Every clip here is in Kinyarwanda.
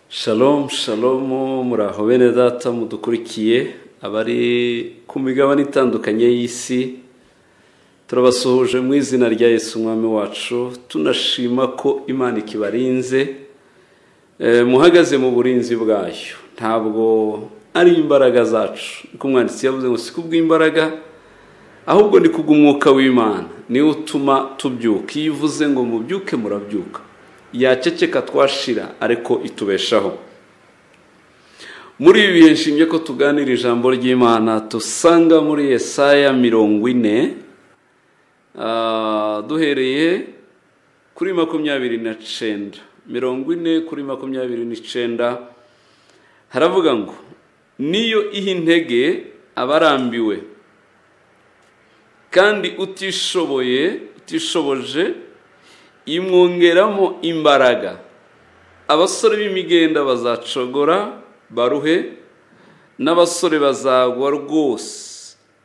Shalom shalom muraho bene data mudukurikiye abari ku migabane itandukanye y'isi turabasuhuje mu izina rya Yesu umwami wacu tunashima ko imana ikibarinze eh, muhagaze mu burinzi bwayo ntabwo ari imbaraga zacu niko umwanditsi yavuze ngo si kubw'imbaraga ahubwo ni kubw'umwuka w'imana niwe utuma tubyuka iyo uvuze ngo mubyuke murabyuka yaceceka twashira ariko itubeshaho muri ibi bihe nshimye ko tuganira ijambo ry'imana dusanga muri Yesaya mirongo ine ah, duhereye kuri makumyabiri na cenda mirongo ine kuri makumyabiri n'icenda haravuga ngo niyo iha intege abarambiwe kandi utishoboye utishoboje imwongeramo imbaraga abasore b'imigenda bazacogora baruhe n'abasore bazagwa rwose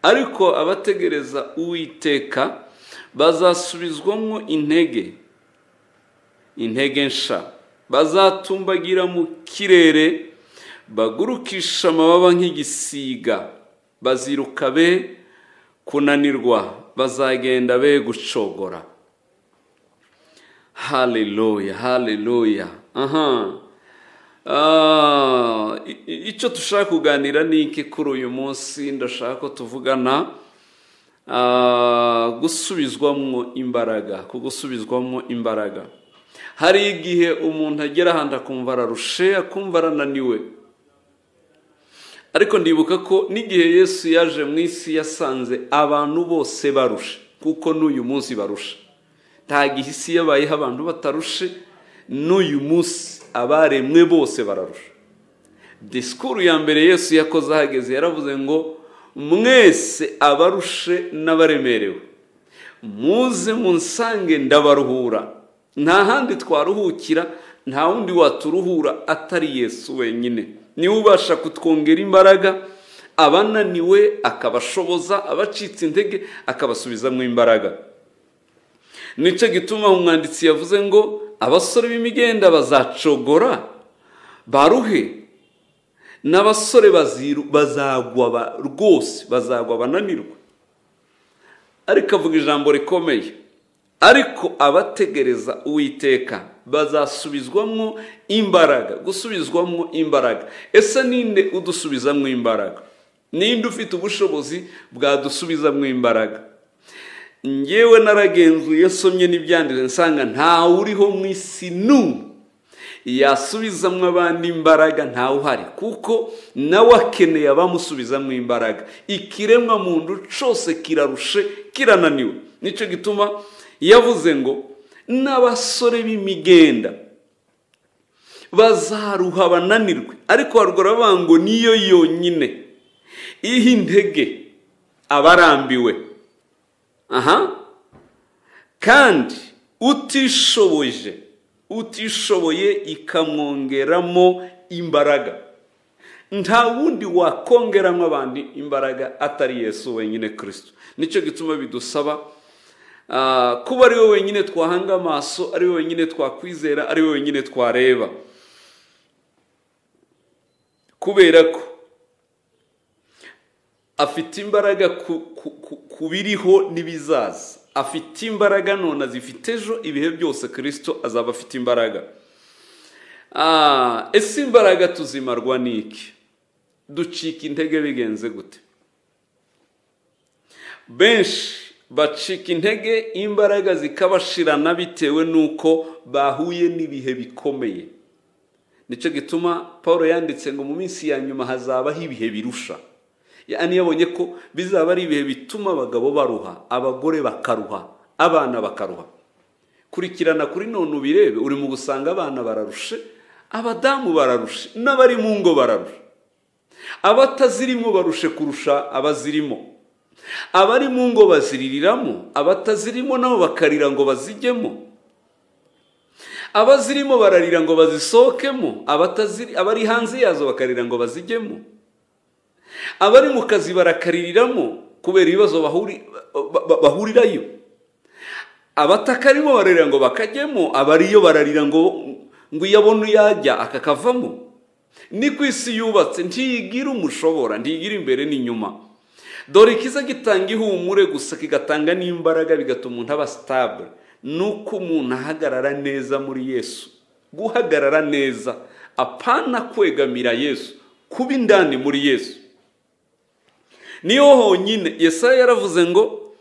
ariko abategereza uwiteka bazasubizwamo intege intege nsha bazatumbagira mu kirere bagurukisha amababa nk'igisiga baziruka be kunanirwa bazagenda be gucogora haleluya haleluya aha Ah, i- i- icyo dushaka kuganira ni iki kuri uyu munsi ndashaka ko tuvugana ah, gusubizwamo imbaraga ku gusubizwamo imbaraga hari igihe umuntu agera ahantu akumva ararushe akumva arananiwe ariko ndibuka ko n'igihe yesu yaje mu isi yasanze abantu bose barushe kuko n'uyu munsi barusha nta gihe isi yabayeho abantu batarushe n'uyu munsi abaremwe bose bararusha disikuru ya mbere yesu yakoze ahageze yaravuze ngo mwese abarushe n'abaremerewe muze munsange ndabaruhura nta handi twaruhukira nta wundi waturuhura atari yesu wenyine niwe ubasha kutwongera imbaraga abananiwe akabashoboza abacitse intege akabasubizamo imbaraga nicyo gituma umwanditsi yavuze ngo abasore b'imigenda bazacogora baruhe n'abasore baziru- bazagwa ba- rwose bazagwa bananirwa ariko avuga ijambo rikomeye ariko abategereza uwiteka bazasubizwamo imbaraga gusubizwamo imbaraga ese ninde udusubizamo imbaraga ninde ufite ubushobozi bwadusubizamo imbaraga njyewe naragenzuye nsomye n'ibyanditse nsanga ntawe uriho mu isi n'umwe yasubizamo abandi imbaraga ntawe uhari kuko nawe akeneye abamusubizamo imbaraga ikiremwa muntu cyose kirarushe kirananiwe nicyo gituma yavuze ngo n'abasore b'imigenda bazaruha bananirwe ariko haruguru baravuga ngo niyo yonyine iha intege abarambiwe aha kandi utishoboje utishoboye ikamwongeramo imbaraga nta wundi wakongeramo abandi imbaraga atari yesu wenyine kirisito nicyo gituma bidusaba ah, kuba ari we wenyine twahanga amaso ari we wenyine twakwizera ari we wenyine twareba kubera ko afite imbaraga ku, ku, ku, ku biriho n'ibizaza afite imbaraga none azifite ejo ibihe byose kirisito azaba afite imbaraga Ah, ese imbaraga tuzimarwa n'iki ducika intege bigenze gute benshi bacika intege imbaraga zikabashirana bitewe n'uko bahuye n'ibihe bikomeye nicyo gituma paul yanditse ngo mu minsi ya nyuma hazabaho ibihe birusha yani yabonye ko bizaba ari ibihe bituma abagabo baruha abagore bakaruha abana bakaruha kurikirana kuri none ubirebe uri mu gusanga abana bararushe abadamu bararushe n'abari mu ngo bararushe abatazirimo barushe kurusha abazirimo abari mu ngo baziririramo abatazirimo nabo bakarira ngo bazijyemo abazirimo bararira ngo bazisohokemo abataziri abari hanze yazo bakarira ngo bazijyemo abari mu kazi barakaririramo kubera ibibazo bahuri- ba- ba- bahurirayo abatakarimo bararira ngo bakajyemo abariyo bararira ngo ngo iyo abona uyajya akakavamo ni ku isi yubatse ntiyigira umushobora ntiyigira imbere n'inyuma dore ikiza gitanga ihumure gusa kigatanga n'imbaraga bigatuma umuntu aba sitabure ni uko umuntu ahagarara neza muri yesu guhagarara neza apana kwegamira yesu kuba indani muri yesu niyo honyine yesaya yaravuze ngo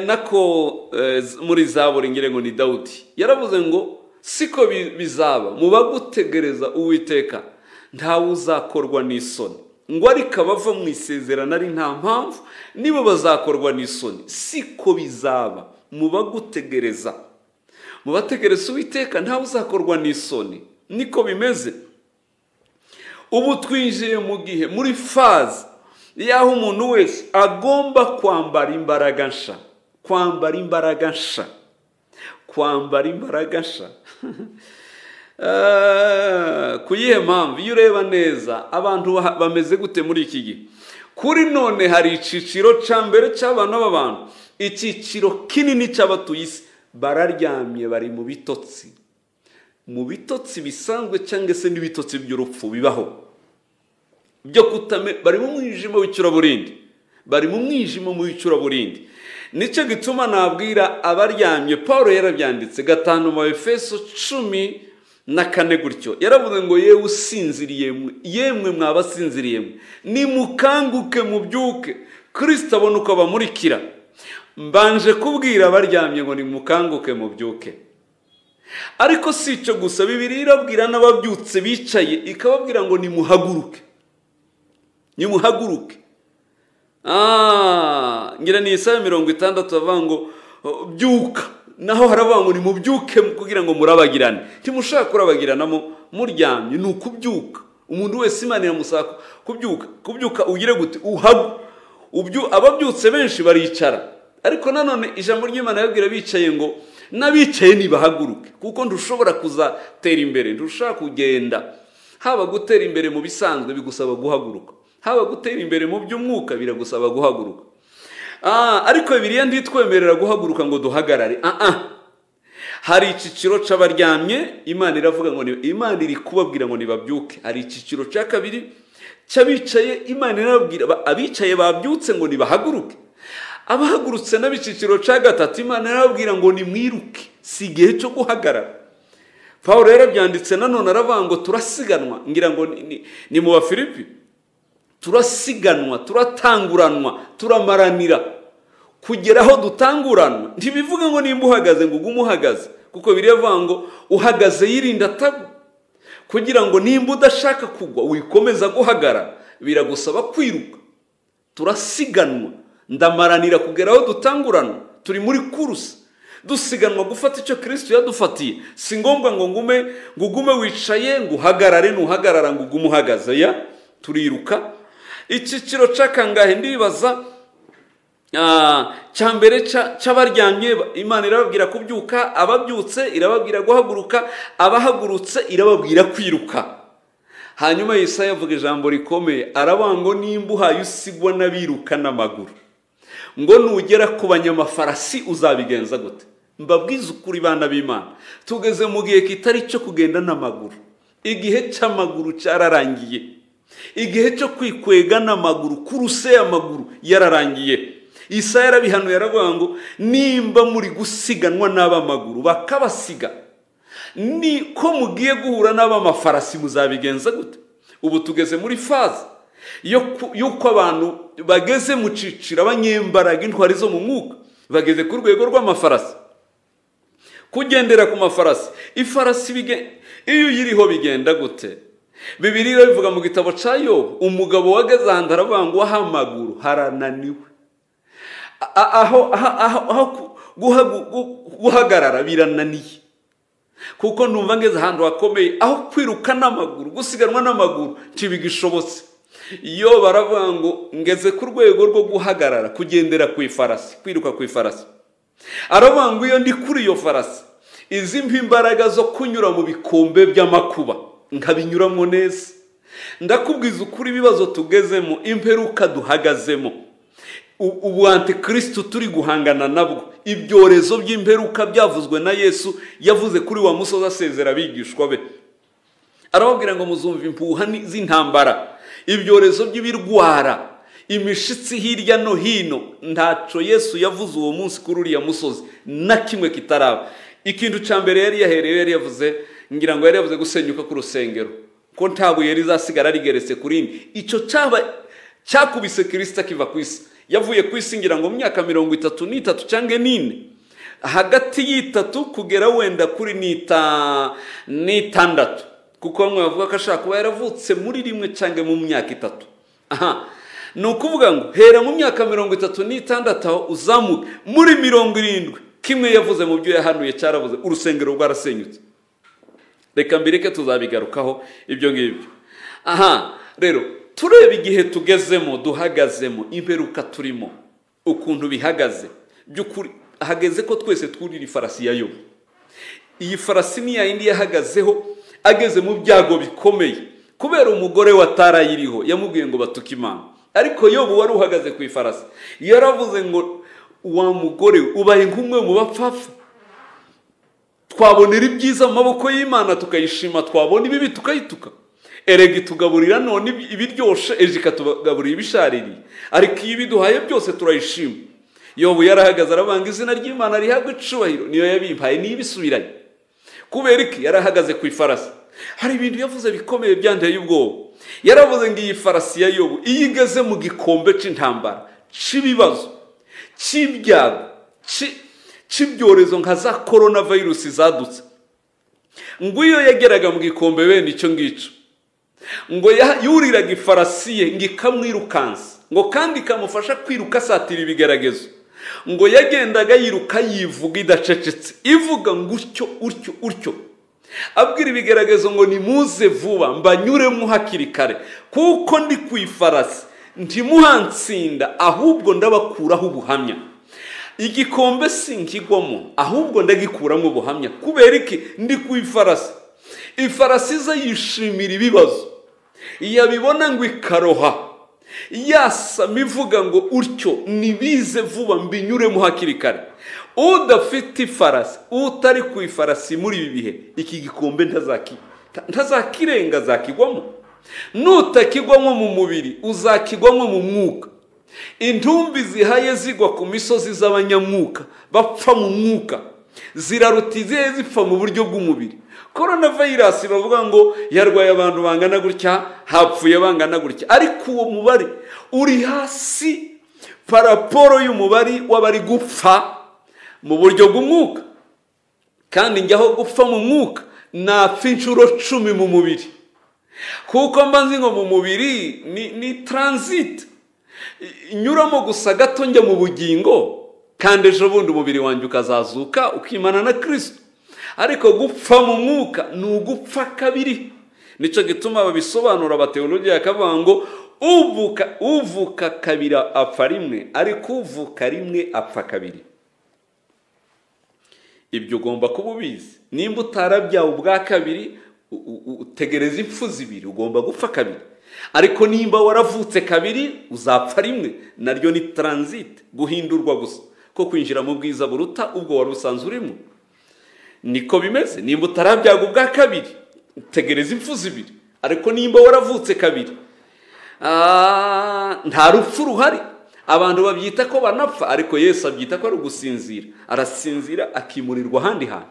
nako muri za buri ngo ni dawudi yaravuze ngo siko bizaba mu bagutegereza uwiteka ntawe uzakorwa n'isoni ngo ariko abava mu isezerano ari nta mpamvu nibo bazakorwa n'isoni siko bizaba mu bagutegereza mu bategereza uwiteka ntawe uzakorwa n'isoni niko bimeze ubu twinjiye mu gihe muri faze y'aho umuntu wese agomba kwambara imbaraga nsha kwambara imbaraga nsha kwambara imbaraga nsha ku yihe mpamvu iyo ureba neza abantu bameze gute muri iki gihe kuri none hari icyiciro cya mbere cy'abantu b'abantu icyiciro kinini cy'abatuye isi bararyamye bari mu bitotsi mu bitotsi bisanzwe cyangwa se n'ibitotsi by'urupfu bibaho byo kutame bari mu mwijima w'icuraburindi bari mu mwijima w'icuraburindi nicyo gituma nabwira abaryamye paul yarabyanditse gatanu mu efeso cumi na kane gutyo yaravuze ngo yewe usinziriye yemwe mwabasinziriye mwe nimukanguke mubyuke kirisita abona uko abamurikira mbanje kubwira abaryamye ngo nimukanguke mubyuke ariko si icyo gusa bibiri irabwira n'ababyutse bicaye ikababwira ngo nimuhaguruke nimuhaguruke ngira ni isaha mirongo itandatu bavuga ngo byuka naho haravuga ngo nimubyuke kugira ngo murabagirane ntimushaka kurabagiranamo muryamye ni ukubyuka umuntu wese imana iramusaka kubyuka kubyuka ugire gute uhagu ababyutse benshi baricara ariko nanone ijambo ry'imana yabwira bicaye ngo n'abicaye ntibahaguruke kuko ntushobora kuzatera imbere ntushobora kugenda haba gutera imbere mu bisanzwe bigusaba guhaguruka haba gutera imbere mu by'umwuka biragusaba guhaguruka ariko biriya ntitwemerera guhaguruka ngo duhagarare hari icyiciro cy'abaryamye imana iravuga ngo imana iri kubabwira ngo nibabyuke hari icyiciro cya kabiri cy'abicaye imana irababwira abicaye babyutse ngo nibahaguruke abahagurutse n'ab'icyiciro cya gatatu imana arababwira ngo nimwiruke si igihe cyo guhagarara paul yarabyanditse nanone aravuga ngo turasiganwa ngira ngo ni mu bafilipi turasiganwa turatanguranwa turamaranira kugera aho dutanguranwa ntibivuge ngo nimba uhagaze ngo ugume uhagaze kuko biravuga ngo uhagaze yirinda atagwa kugira ngo nimba udashaka kugwa wikomeza guhagarara biragusaba kwiruka turasiganwa ndamaranira kugera aho dutanguranwa turi muri kurusi dusiganwa gufata icyo kirisiti yadufatiye si ngombwa ngo ngume ngo ugume wicaye ngo uhagarare ntuhagarara ngo ugume uhagaze ya turiruka icyiciro cy'akangahe ndibaza cya mbere cy'abaryamye imana irababwira kubyuka ababyutse irababwira guhaguruka abahagurutse irababwira kwiruka hanyuma Yesaya avuga ijambo rikomeye ngo nimba uhaye usigwa n'abiruka n'amaguru ngo nugera ku banyamafarasi uzabigenza gute mbabwize ukuri bana b'imana tugeze mu gihe kitari cyo kugenda n'amaguru igihe cy'amaguru cyararangiye igihe cyo kwikwega n'amaguru kuruse amaguru yararangiye isa yarabihanuye aravuga ngo nimba muri gusiganwa n'abamaguru bakabasiga ni ko mugiye guhura n'abamafarasi muzabigenza gute ubu tugeze muri faze y'uko abantu bageze mu ciciro abanyembaraga intwari zo mu mwuka bageze ku rwego rw'amafarasi kugendera ku mafarasi ifarasi iyo uyiriho bigenda gute bibiri bivuga mu gitabo cya yobu umugabo wageze ahantu aravuga ngo aho amaguru harananiwe aho guhagarara birananiye kuko numva ngeze ahantu hakomeye aho kwiruka n'amaguru gusiganwa n'amaguru ntibigishobotse iyo baravuga ngo ngeze ku rwego rwo guhagarara kugendera ku ifarasi kwiruka ku ifarasi aravuga ngo iyo ndi kuri iyo farasi izi mpa imbaraga zo kunyura mu bikombe by'amakuba nkabinyuramo neza ndakubwiza ukuri ibibazo tugezemo imperuka duhagazemo ubu antikirisitu turi guhangana nabwo ibyorezo by'imperuka byavuzwe na yesu yavuze kuri wa musozi asezera abigishwa be arababwira ngo muzumva impuha z'intambara ibyorezo by'ibirwara imishitsi hirya no hino ntaco yesu yavuze uwo munsi kuri uriya musozi na kimwe kitaraba ikintu cya mbere yari yahereyeho yari yavuze ngira ngo yari yavuze gusenyuka k'urusengero ko nta buye rizasigara rigeretse ku rindi icyo cyaba cyakubise kirisita kiva ku isi yavuye ku isi ngira ngo mu myaka mirongo itatu n'itatu cyangwa n'ine hagati y'itatu kugera wenda kuri n'itandatu kuko bamwe bavuga ko ashobora kuba yaravutse muri rimwe cyangwa mu myaka itatu aha ni ukuvuga ngo hera mu myaka mirongo itatu n'itandatu aho uzamuke muri mirongo irindwi kimwe yavuze mu byo yahanuye cyarabuze urusengero rwarasenyutse reka mbireke tuzabigarukaho ibyo ngibyo aha rero tureba igihe tugezemo duhagazemo imperuka turimo ukuntu bihagaze by'ukuri hageze ko twese twurira ifarasi ya yobu iyi farasi ni yindi yahagazeho ageze mu byago bikomeye kubera umugore wa tarayiriho yamubwiye ngo batuke imana ariko yobu wari uhagaze ku ifarasi yaravuze ngo wa mugore ubaye nk'umwe mu bapfapfa twabonera ibyiza mu maboko y'imana tukayishima twabona ibibi tukayituka erega itugaburira none ibiryoshe ejo ikatugaburira ibishaririye ariko iyo ibiduhaye byose turayishima yobu yarahagaze arabanga izina ry'imana rihabwa icubahiro niyo yabimpaye niyo ibisubiranye kubera iki yarahagaze ku ifarasi hari ibintu yavuze bikomeye byandeye ubwoba yaravuze ngo iyi farasi ya yobu iyo igeze mu gikombe cy'intambara cy'ibibazo cy'ibyago cy'ibyorezo nka za korona virusi zadutse ngo iyo yageraga mu gikombe bene icyo ngicyo ngo yuriraga ifarasi ye ngo ikamwirukansa ngo kandi ikamufasha kwiruka asatira ibigeragezo ngo yagendaga yiruka yivuga idacecetse ivuga ngo utyo utyo utyo abwira ibigaragazo ngo nimuze vuba mbanyuremo hakiri kare kuko ndi ku ifarasi ntimuhansinda ahubwo ndabakuraho ubuhamya igikombe si nkigwamo ahubwo ndagikuramo ubuhamya kubera iki ndi ku ifarasi ifarasi ze yishimira ibibazo yabibona ngo ikaroha yasama ivuga ngo utyo nibize vuba mbinyuremo hakiri kare udafite ifarasi utari ku ifarasi muri ibi bihe iki gikombe ntazakirenga zakigwamo nutakigwamo mu mubiri uzakigwamo mu mwuka intumbi zihaye zigwa ku misozi z'abanyamwuka bapfa mu mwuka ziraruta izihe zipfa mu buryo bw'umubiri korona vayirasi bavuga ngo yarwaye abantu bangana gutya hapfuye bangana gutya ariko uwo mubare uri hasi paraporo y'umubare w'abari gupfa mu buryo bw'umwuka kandi njyaho gupfa mu mwuka napfa inshuro cumi mu mubiri kuko mbanze ngo mu mubiri ni ni taransiti nyuramo gusa gato njya mu bugingo kandi ejo bundi umubiri wanjye ukazazuka ukimana na kirisito ariko gupfa mu mwuka ni ugupfa kabiri nicyo gituma babisobanura abateologi bakavuga ngo uvuka kabiri apfa rimwe ariko uvuka rimwe apfa kabiri ibyo ugomba kuba ubizi nimba utarabyawe ubwa kabiri utegereza impfu zibiri ugomba gupfa kabiri ariko nimba waravutse kabiri uzapfa rimwe naryo ni taransiti guhindurwa gusa ko kwinjira mu bwiza buruta ubwo wari usanzwe urimo niko bimeze nimba utarabyaga ubwa kabiri utegereza impfu zibiri ariko nimba waravutse kabiri nta rupfu ruhari abantu babyita ko banapfa ariko yesu abyita ko ari ugusinzira arasinzira akimurirwa ahandi hantu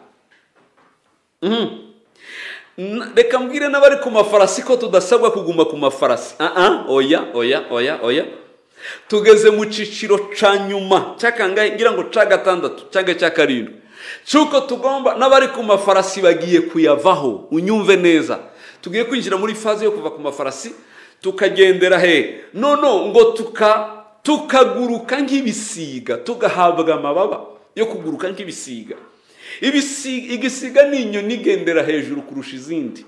reka mbwire n'abari ku mafarasi ko tudasabwa kuguma ku mafarasi oya oya oya oya tugeze mu cyiciro cya nyuma cyakangahe ngira ngo cya gatandatu cyangwa cya karindwi cy'uko tugomba n'abari ku mafarasi bagiye kuyavaho unyumve neza tugiye kwinjira muri faze yo kuva ku mafarasi tukagendera he nono ngo tuka tukaguruka nk'ibisiga tugahabwa amababa yo kuguruka nk'ibisiga igisiga ni inyoni igendera hejuru kurusha izindi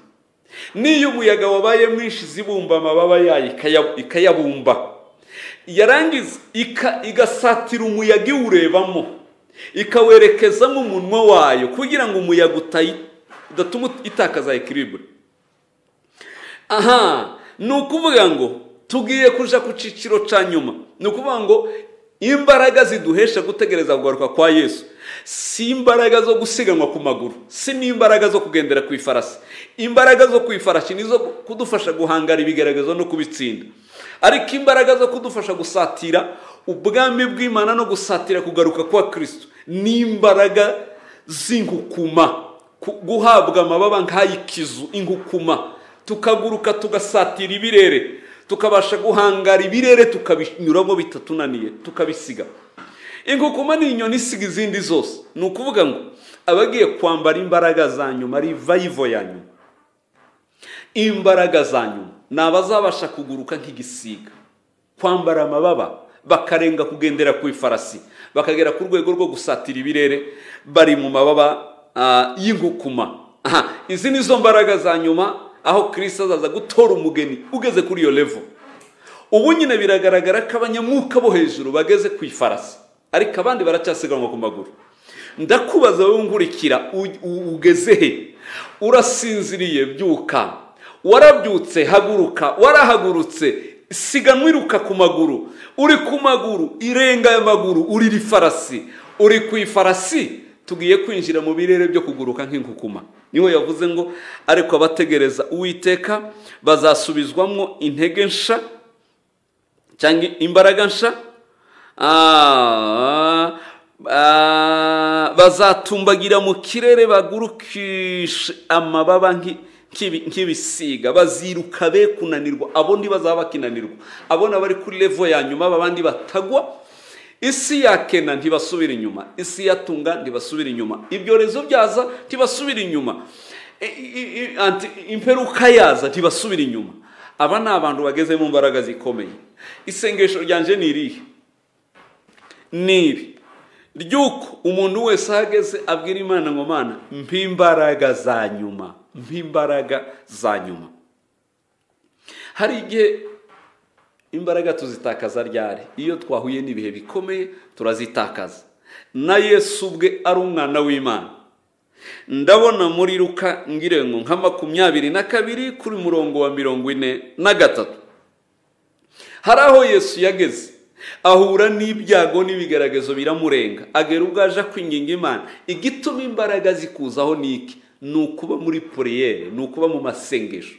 n'iyo umuyaga wabaye mwinshi zibumba amababa yayo ikayabumba yarangiza igasatira umuyaga iwurebamo ikawerekezamo umunwa wayo kugira ngo umuyaga udatuma itakaza ekiribure aha ni ukuvuga ngo tugiye kuja ku cyiciro cya nyuma ni ukuvuga ngo imbaraga ziduhesha gutegereza kugaruka kwa yesu si imbaraga zo gusiganwa ku maguru si n'imbaraga zo kugendera ku ifarasi imbaraga zo ku ifarashi nizo kudufasha guhangara ibigaragazo no kubitsinda ariko imbaraga zo kudufasha gusatira ubwami bw'imana no gusatira kugaruka kwa kirisito ni imbaraga z'ingukuma guhabwa amababa nk'ay'ikizu ingukuma tukaguruka tugasatira ibirere tukabasha guhangara ibirere tukabinyuramo bitatunaniye tukabisiga ingukuma ni inyoni isiga izindi zose ni ukuvuga ngo abagiye kwambara imbaraga za nyuma ari vayivo ya nyuma imbaraga za nyuma ni abazabasha kuguruka nk'igisiga kwambara amababa bakarenga kugendera ku ifarasi bakagera ku rwego rwo gusatira ibirere bari mu mababa y'ingukuma izi ni zo mbaraga za nyuma aho kirisi azaza gutora umugeni ugeze kuri iyo levo ubu nyine biragaragara ko abanyamuka bo hejuru bageze ku ifarasi ariko abandi baracyasiganwa ku maguru ndakubaza wowe nkurikira ugeze he urasinziriye byuka warabyutse haguruka warahagurutse siganwa iruka ku maguru uri ku maguru irenga y'amaguru urira ifarasi uri ku ifarasi tugiye kwinjira mu birere byo kuguruka nk'inkukuma niwe yavuze ngo ariko abategereza uwiteka bazasubizwamo intege nsha cyangwa imbaraga nsha bazatumbagira mu kirere bagurukishe amababa nk'ibisiga baziruka be kunanirwa abo ntibazaba bakinanirwa abona bari kuri levo ya nyuma abandi batagwa isi ya kena ntibasubira inyuma isi ya tunga ntibasubira inyuma ibyorezo byaza ntibasubira inyuma imperuka yaza ntibasubira inyuma aba ni abantu bageze mu mbaraga zikomeye isengesho ryanje ni irihe ni iri ry'uko umuntu wese ahageze abwira imana ngo mana mpimbaraga za nyuma mpimbaraga za nyuma hari igihe imbaraga tuzitakaza ryari iyo twahuye n'ibihe bikomeye turazitakaza na yesu ubwe ari umwana w'imana ndabona muri ruka ngirengo nka makumyabiri na kabiri kuri murongo wa mirongo ine na gatatu hari aho yesu yageze ahura n'ibyago n'ibigaragazo biramurenga agera ubwo aje kwinginga imana igituma imbaraga zikuzaho niki ni ukuba muri puriyere ni ukuba mu masengesho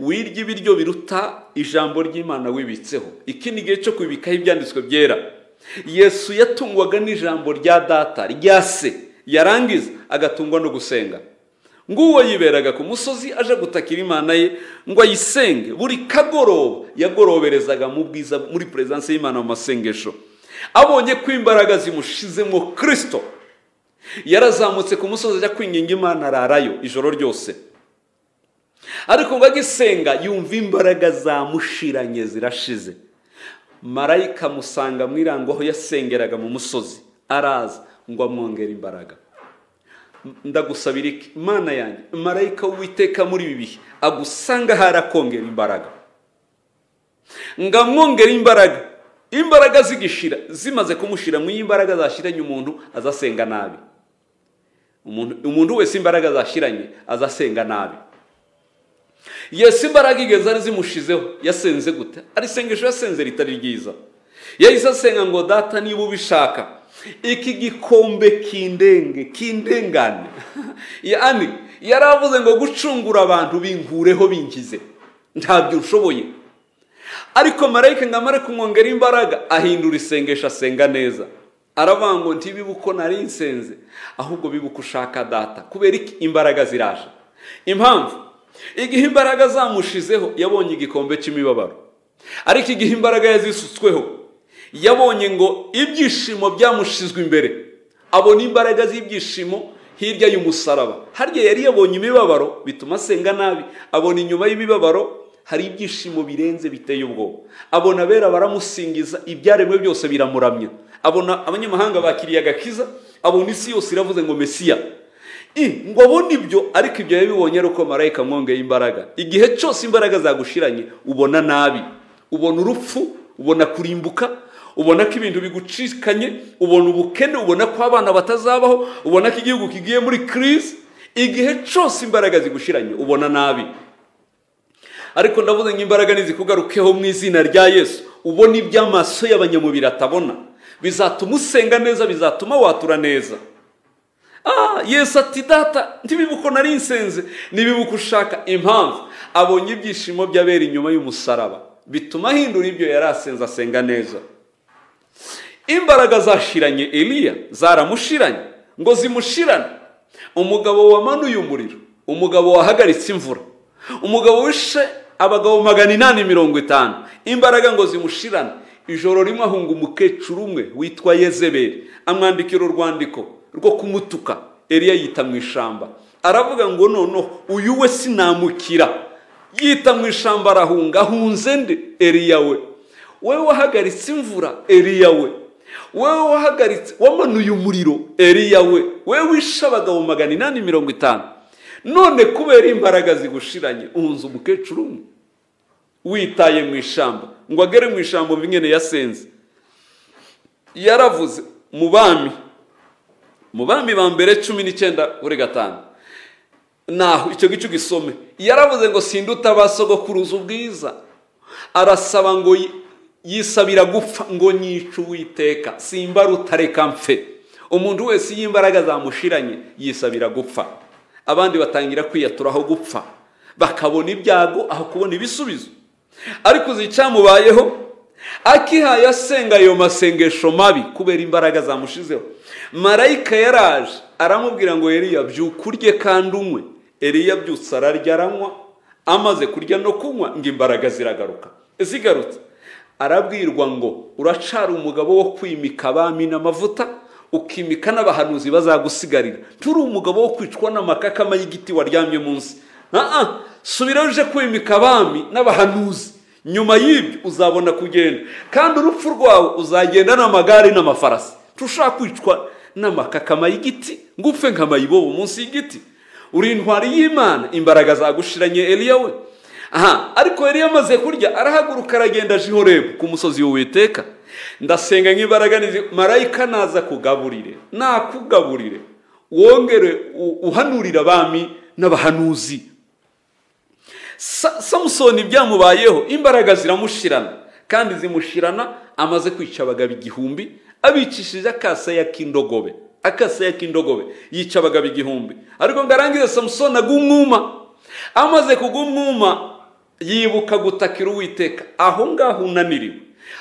wirya ibiryo biruta ijambo ry'imana wibitseho iki ni igihe cyo kwibikaho ibyanditswe byera yesu yatungwaga n'ijambo rya data rya se yarangiza agatungwa no gusenga nguwo yiberaga ku musozi aje gutakira imana ye ngo ayisenge buri kagoroba yagoroberezaga mu bwiza muri perezidansi y'imana mu masengesho abonye ko imbaraga zimushizemo kirisito yarazamutse ku musozi ajya kwinginga imana ararayo ijoro ryose ariko ngo agisenga yumva imbaraga zamushiranye zirashize marayika amusanga mu irango aho yasengeraga mu musozi araza ngo amwongere imbaraga ndagusabira iki imana yanjye marayika w'uwiteka muri ibi bihe agusanga ahari akongera imbaraga ngo amwongere imbaraga imbaraga zigishira zimaze kumushira mu imbaraga zashyiranye umuntu azasenga nabi umuntu wese imbaraga zashyiranye azasenga nabi yesu imbaraga igeze ari zimushizeho yasenze gute arisengesho yasenze ritari ryiza yahise asenga ngo data niba ubishaka iki gikombe kindenge kindengane yani yaravuze ngo gucungura abantu bingureho bingize ntabyo ushoboye ariko marayika ngo amare kumwongera imbaraga ahindura isengesho asenga neza aravuga ngo ntibibe uko nari nsenze ahubwo bibuke ushaka data kubera iki imbaraga ziraje impamvu igihe imbaraga zamushizeho yabonye igikombe cy'imibabaro ariko igihe imbaraga yazisutsweho yabonye ngo ibyishimo byamushizwe imbere abona imbaraga z'ibyishimo hirya y'umusaraba harya yari yabonye imibabaro bituma asenga nabi abona inyuma y'imibabaro hari ibyishimo birenze biteye ubwoba abona abera baramusingiza ibyaremwe byose biramuramya abona abanyamahanga bakiriye agakiza abona isi yose iravuze ngo mesiya ngo abone ibyo ariko ibyo yabibonye ari uko marayika amwongeye imbaraga igihe cyose imbaraga zagushiranye ubona nabi ubona urupfu ubona kurimbuka ubona ko ibintu bigucikanye ubona ubukene ubona ko abana batazabaho ubona ko igihugu kigiye muri kirizi igihe cyose imbaraga zigushiranye ubona nabi ariko ndavuze ngo imbaraga ntizikugarukeho mu izina rya yesu ubona ibyo amaso y'abanyamubiri atabona bizatuma usenga neza bizatuma watura neza ah yesu ati data ntibibuko nari nsenze ntibibuko ushaka impamvu abonye ibyishimo by'abera inyuma y'umusaraba bituma ahindura ibyo yari asenze asenga neza imbaraga zashiranye eliya zaramushiranye ngo zimushirane umugabo wamanuye umuriro umugabo wahagaritse imvura umugabo wishe abagabo magana inani mirongo itanu imbaraga ngo zimushirane ijoro rimwe ahunga umukecuru umwe witwa yezeberi amwandikira urwandiko rwo kumutuka eliya yita mu ishyamba aravuga ngo noneho uyu we sinamukira yita mu ishyamba arahunga ahunze nde eliya we wowe wahagaritse imvura eliya we wowe wahagaritse wamanuye umuriro eliya we wowe wishe abagabo magana inani mirongo itanu none kubera imbaraga zigushiranye uhunze umukecuru umwe witaye mu ishyamba ngo agere mu ishyamba umwe yasenze yaravuze mu bami mu bami ba mbere cumi n'icyenda kuri gatanu naho icyo gice ugisome yaravuze ngo sinduta ba sogokuruza ubwiza arasaba ngo yisabira gupfa ngo nyice uwiteka simba rutareka mfe umuntu wese iyo imbaraga zamushiranye yisabira gupfa abandi batangira kwiyaturaho gupfa bakabona ibyago aho kubona ibisubizo ariko uzi icyamubayeho akihaye asenga ayo masengesho mabi kubera imbaraga zamushizeho marayika yaraje aramubwira ngo eriya byuka urye kandi unywe eriya byutse ararya aranywa amaze kurya no kunywa ngo imbaraga ziragaruka zigarutse arabwirwa ngo uracara umugabo wo kwimika abami n'amavuta ukimika n'abahanuzi bazagusigarira turi umugabo wo kwicwa n'amakakama y'igiti waryamye munsi subira uje kwimika abami n'abahanuzi nyuma y'ibyo uzabona kugenda kandi urupfu rwawe uzagenda n'amagare n'amafarasi tushaka kwicwa n'amakakama y'igiti ngo upfe nk'amayibobo munsi y'igiti uri intwari y'imana imbaraga zagushiranye eliya we aha ariko yari yamaze kurya arahaguruka aragenda aje ihorebu ku musozi w'uwiteka ndasenga nk'imbaraga marayika naza kugaburire nakugaburire wongere uhanurira abami n'abahanuzi samusoni byamubayeho imbaraga ziramushirana kandi zimushirana amaze kwica abagabo igihumbi abicishije akasaya k'indogobe akasaya k'indogobe yica abagabo igihumbi ariko ngo arangize samusoni agumwuma amaze kugumwuma yibuka gutakira uwiteka aho ngaho unaniriwe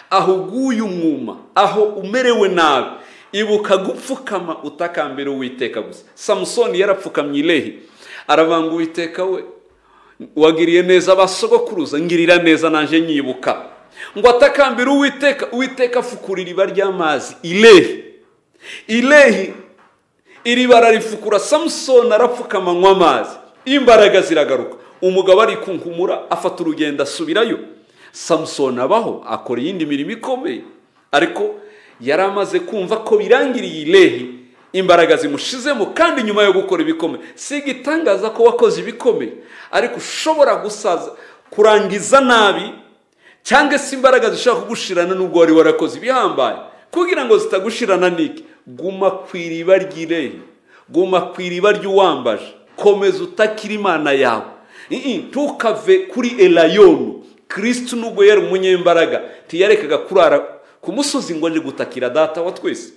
aho uguye umwuma aho umerewe nabi ibuka gupfukama utakambira uwiteka gusa samusoni yarapfukamye irehe aravanga uwiteka we wagiriye neza abasogokuruza ngirira neza nanjye nyibuka ngo atakambira uwiteka uwiteka afukura iriba ry'amazi irehe irehe iriba ararifukura samusoni arapfukama anywa amazi imbaraga ziragaruka umugabo ari kunkumura afata urugendo asubirayo samusoni abaho akora iyindi mirimo ikomeye ariko yari amaze kumva ko birangiriye irehe imbaraga zimushizemo kandi nyuma yo gukora ibikomeye si igitangaza ko wakoze ibikomeye ariko ushobora gusaza kurangiza nabi cyangwa se imbaraga zishobora kugushirana n'ubwo wari warakoze ibihambaye kugira ngo zitagushirana n'iki guma ku iriba ry'irehe guma ku iriba ry'uwambaje komeza utakira imana yawe ntukave kuri erayonu kirisitu nubwo yari umunyembaraga ntiyarekaga kurara ku musozi ngo nje gutakira data wa twese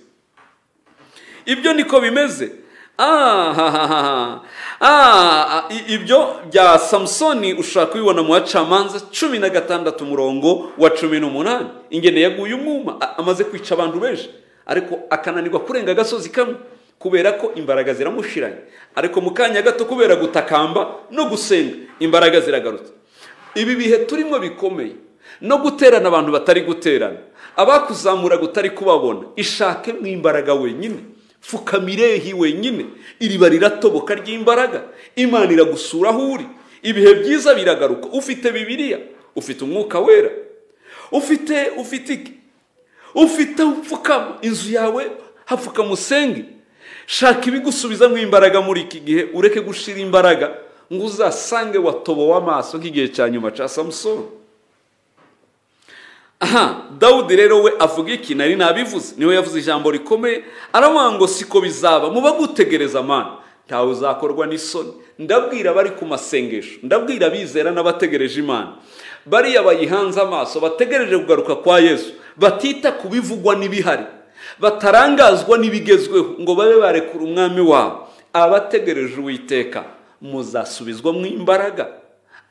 ibyo niko bimeze ibyo bya samusoni ushaka kubibona mu bacamanza cumi na gatandatu umurongo wa cumi n'umunani ingene yaguye umwuma amaze kwica abantu benshi ariko akananirwa kurenga agasozi kamwe kubera ko imbaraga ziramushiranye ariko mu kanya gato kubera gutakamba no gusenga imbaraga ziragarutse ibi bihe turimo bikomeye no guterana abantu batari guterana abakuzamura gutari kubabona ishake mu imbaraga wenyine pfukamirehi wenyine iriba riratoboka ry'imbaraga imana iragusura aho uri ibihe byiza biragaruka ufite bibiliya ufite umwuka wera ufite ufite iki ufite upfukama inzu yawe hapfukama usenge shaka ibigusubizamo imbaraga muri iki gihe ureke gushira imbaraga ngo uzasange watobowe amaso nk'igihe cya nyuma cya samusoni aha dawudi rero we avuga iki nari nabivuze niwe yavuze ijambo rikomeye aravuga ngo siko bizaba muba gutegereza amana ntawe uzakorwa n'isoni ndabwira abari ku masengesho ndabwira abizera n'abategereje imana bariya bayihanze amaso bategereje kugaruka kwa yesu batita ku bivugwa n'ibihari batarangazwa n'ibigezweho ngo babe barekura umwami wabo abategereje uwiteka muzasubizwa mu imbaraga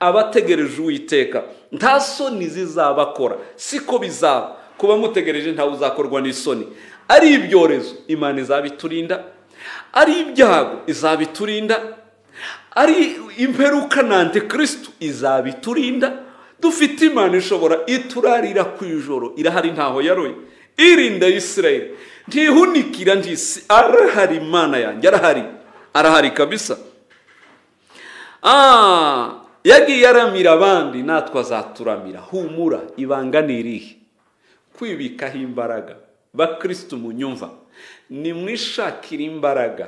abategereje uwiteka nta soni zizabakora siko bizaba kuba mutegereje ntawe uzakorwa n'isoni ari ibyorezo imana izabiturinda ari ibyago izabiturinda ari imperuka na antikirisitu izabiturinda dufite imana ishobora iturarira ku ijoro irahari ntaho yaroye irinda y'isirayire ntihunikira ntisi arahari imana yanjye arahari arahari kabisa yagiye aramira abandi natwe azaturamira humura ibanga ni irihe kwibikaho imbaraga bakirisitu munyumva nimwishakire imbaraga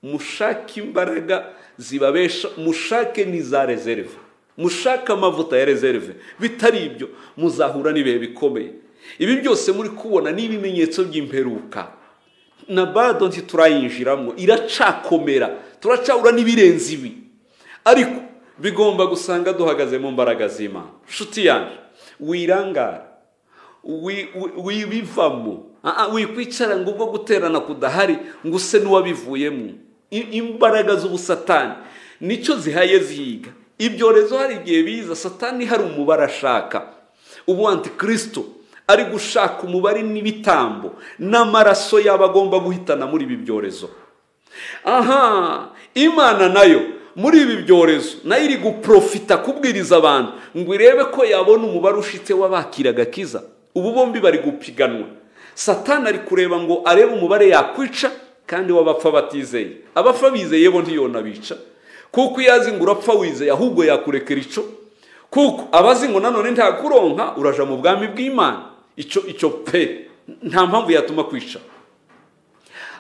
mushake imbaraga zibabesha mushake n'iza rezerve mushake amavuta ya rezerve bitari ibyo muzahura n'ibihe bikomeye ibi byose muri kubona ni ibimenyetso by'imperuka na bado ntiturayinjiramo iracakomera turacahura n'ibirenze ibi ariko bigomba gusanga duhagaze mu mbaraga z'imana nshuti yanjye wirangara wibivamo wikwicara ngo ubwo guterana kudahari ngo use n'uwabivuyemo imbaraga z'ubusatani nicyo zihaye zihiga ibyorezo hari igihe biza satani hari umubare ashaka ubu antikirisito ari gushaka umubare n'ibitambo n'amaraso yaba agomba guhitana muri ibi byorezo aha imana nayo muri ibi byorezo nayo iri guprofita kubwiriza abantu ngo irebe ko yabona umubare ushitse w'abakiraga agakiza ubu bombi bari gupiganwa satani ari kureba ngo arebe umubare yakwica kandi w'abapfa batizeye abapfa bizeye bo ntiyonabica kuko iyo azi ngo urapfa wizeye ahubwo yakurekera icyo kuko abazi ngo nanone ntakuronka uraja mu bwami bw'imana icyo icyo pe nta mpamvu yatuma kwica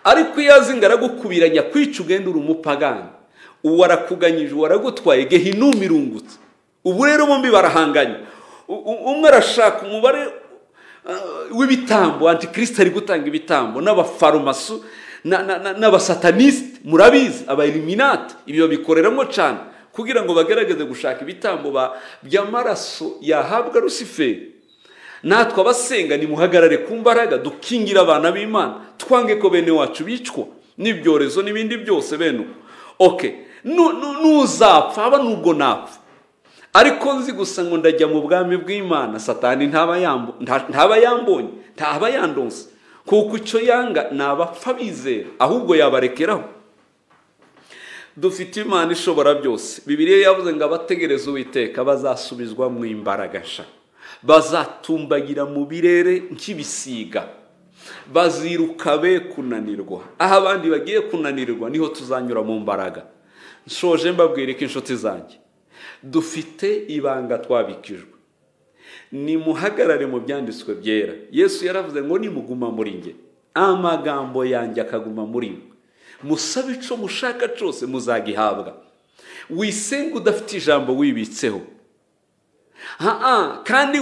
ariko iyo azi ngo aragukubiranya kwica ugenda uri umupagani uwo arakuganyije uwo aragutwaye gehinumu irungutse ubu rero bombi barahanganye umwe arashaka umubare w'ibitambo antikirisita ari gutanga ibitambo n'abafarumasu n'abasatanisite murabizi abayiriminati ibyo babikoreramo cyane kugira ngo bagerageze gushaka ibitambo by'amaraso yahabwa rusiferi natwe abasenga nimuhagarare ku mbaraga dukingira abana b'imana twange ko bene wacu bicwa n'ibyorezo n'ibindi byose bene oke nuzapfa aba nubwo napfa ariko nzi gusa ngo ndajya mu bwami bw'imana satani ntaba yambonye ntaba yandonze kuko icyo yanga ni abapfa bizera ahubwo yabarekeraho dufite imana ishobora byose bibiriya yavuze ngo abategereze uwiteka bazasubizwa mu imbaraga nshya bazatumbagira mu birere nk'ibisiga baziruka be kunanirwa aho abandi bagiye kunanirwa niho tuzanyura mu mbaraga nshoje mbabwira ko inshuti zanjye dufite ibanga twabikijwe nimuhagarare mu byanditswe byera yesu yaravuze ngo nimuguma muri nge amagambo yanjye akaguma muri mwe musabe icyo mushaka cyose muzagihabwa wisenge udafite ijambo wibitseho kandi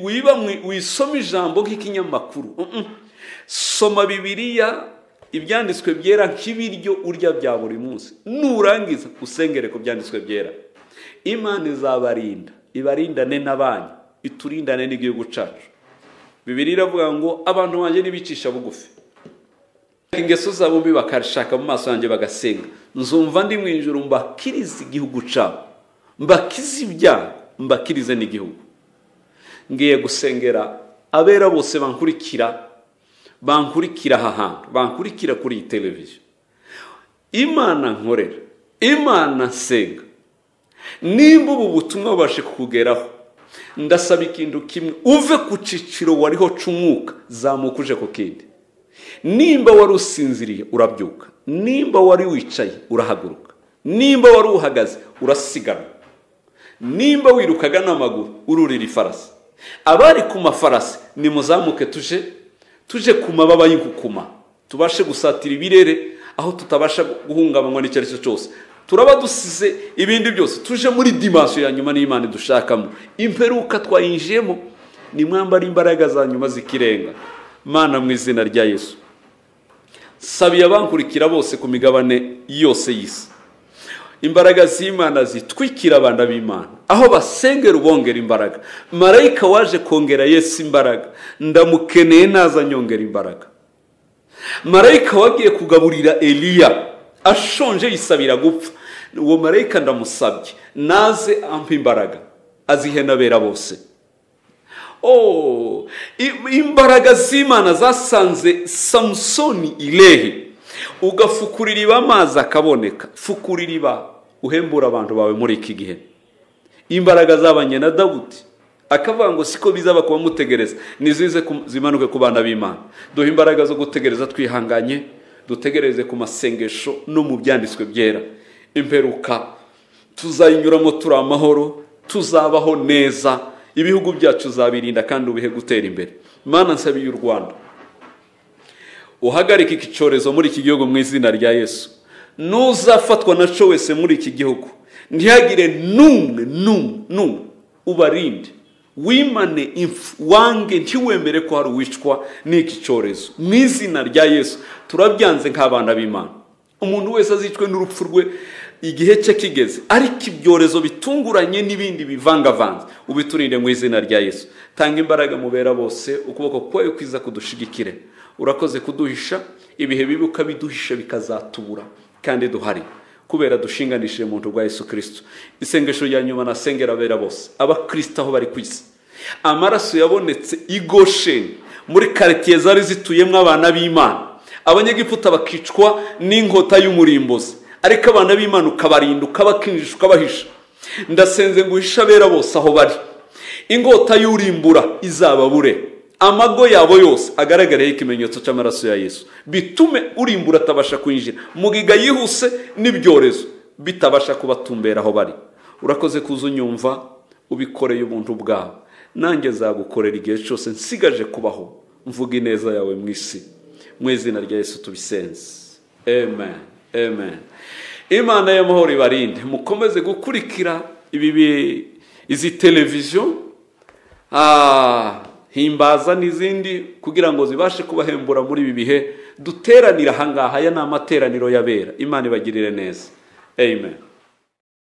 wiba wisoma ijambo nk'ikinyamakuru soma bibiriya ibyanditswe byera nk'ibiryo urya bya buri munsi nurangiza usengere ku byanditswe byera imana izabarinda ibarindane n'abanyu iturindane n'igihugu cyacu bibiri iravuga ngo abantu banjye ntibicisha bugufi ingeso zabo mbi bakashaka mu maso yanjye bagasenga nzumva ndi mu ijoro mbakirize igihugu cyabo mbakize ibyago mbakirize n'igihugu ngiye gusengera abera bose bankurikira bankurikira aha hantu bankurikira kuri iyi televiziyo imana nkorera imana nsenga nimba ubu butumwa bubashe kukugeraho ndasaba ikintu kimwe uve ku cyiciro wariho cumuka zamuka uje ku kindi nimba wari usinziriye urabyuka nimba wari wicaye urahaguruka nimba wari uhagaze urasiganwa nimba wirukaga n'amaguru ururira ifarasi abari ku mafarasi nimuzamuke tuje tuje ku mababa y'inkukuma tubashe gusatira ibirere aho tutabasha guhungabanywa n'icyo ari cyo cyose turaba dusize ibindi byose tuje muri dimansiyo ya nyuma n'imana dushakamo imperuka twayinjiyemo ni mwambara imbaraga za nyuma zikirenga mana mu izina rya yesu sabiye abankurikira bose ku migabane yose y'isi imbaraga z'imana zitwikira abana b'imana aho basengera ubongera imbaraga marayika waje kongera yesu imbaraga ndamukeneye naza nyongera imbaraga marayika wagiye kugaburira eliya ashonje yisabira gupfa uwo marayika ndamusabye naze ampa imbaraga azihe n'abera bose imbaraga z'imana zasanze samusoni irehe ugafukura iriba amazi akaboneka fukura iriba uhembura abantu bawe muri iki gihe imbaraga zabanye na dawudi akavuga ngo siko bizaba kubamutegereza nizize zimanuke ku bana b'imana duhe imbaraga zo gutegereza twihanganye dutegereze ku masengesho no mu byanditswe byera imperuka tuzayinyuramo turi amahoro tuzabaho neza ibihugu byacu uzabirinda kandi ubihe gutera imbere imana nsabi y'u rwanda uhagarike iki cyorezo muri iki gihugu mu izina rya yesu n'uzafatwa na cyo wese muri iki gihugu ntihagire n'umwe n'umwe n'umwe ubarinde wimane wange ntiwemere ko hari uwicwa n'iki cyorezo mu izina rya yesu turabyanze nk'abana b'imana umuntu wese azicwe n'urupfu rwe igihe cye kigeze ariko ibyorezo bitunguranye n'ibindi bivangavanze ubiturinde mu izina rya yesu tanga imbaraga mu bera bose ukuboko kwawe kwiza kudushigikire urakoze kuduhisha ibihe bibi ukabiduhisha bikazatubura kandi duhari kubera dushinganishije mu rwa yesu kirisito isengesho rya nyuma nasengera abera bose abakirisito aho bari ku isi amaraso yabonetse i gosheni muri karitsiye zari zituyemo abana b'imana abanyegiputa bakicwa n'inkota y'umurimbuzi ariko abana b'imana ukabarinda ukabakinjisha ukabahisha ndasenze ngo uhishe abera bose aho bari ingota y'urimbura izababure amago yabo yose agaragareho ikimenyetso cy'amaraso ya yesu bitume urimbura atabasha kwinjira mugiga yihuse n'ibyorezo bitabasha kubatumbera aho bari urakoze kuza unyumva ubikoreye ubuntu bwawe nanjye zagukorera igihe cyose nsigaje kubaho mvuga ineza yawe mu isi mu izina rya yesu tubisenze amen amen imana y'amahoro ibarinde mukomeze gukurikira ibi izi televiziyo himbaza n'izindi kugira ngo zibashe kubahembura muri ibi bihe duteranira ahangaha aya ni amateraniro y'abera imana ibagirire neza amen